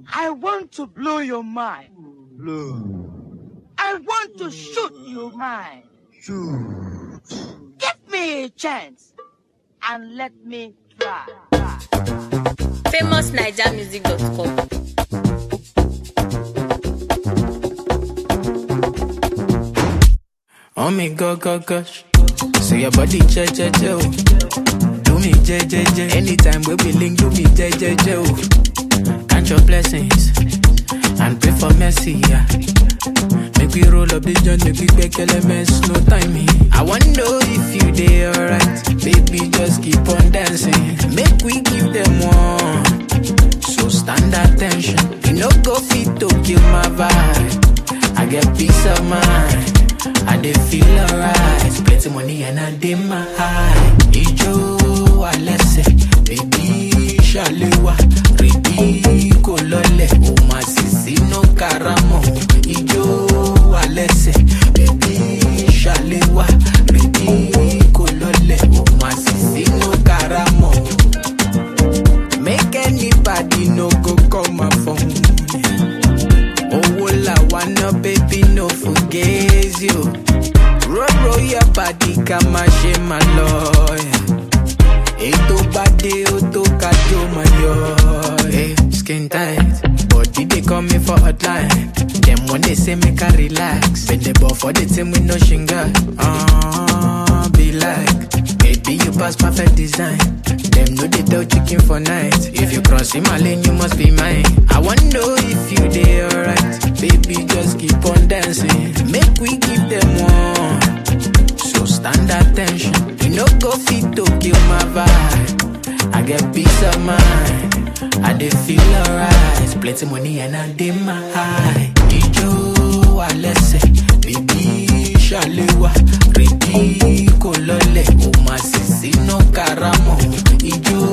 I want to blow your mind. Blow. I want to shoot your mind. Shoot. Give me a chance and let me try. famousnigermusic.com. Oh me go go gosh. So your body che che che oh. Do me je je je. Anytime we be link, do me je je je oh. Count your blessings and pray for mercy. Yeah. Make we roll up this joint, make we make elements, no timing. I wanna know if you dey alright, baby. Just keep on dancing. Make we give them one. So stand attention. You no go fit to kill my vibe. I get peace of mind. I dey feel alright. Plenty money and I dey my high. Ijo alẹ́sẹ̀, baby ṣàlẹ́wà. Rìbí kò lọlẹ̀, o máa sì sínú karamọ̀. Ijo alẹ́sẹ̀, baby ṣàlẹ́wà. Rìbí kò lọlẹ̀, o máa sì sínú karamọ̀. Make anybody no go call my phone. Owó la wanna baby no forget you. Roll roll your body ká má ṣe má lọ. Ètò bá dé ó tó ká jó máa yọ. Hey, skin tight, body dey call me for hotline. Dem wan dey say make I relax. Bend ball for the team with no shinga. Uh, be like, baby you pass perfect design. Dem no dey tell chicken for night. If you cross in my lane, you must be mine. I wanna know if you dey alright. Baby, just keep on dancing. Make we give them one. So stand attention. You no go fit to kill my vibe. I get peace of mind. I dey feel alright. Plenty money and I dey my high. Ijo alẹ́sẹ̀, baby ṣàlẹ́wà. Rìbí kò lọlẹ̀, o máa sì sínú karamọ̀. Ijo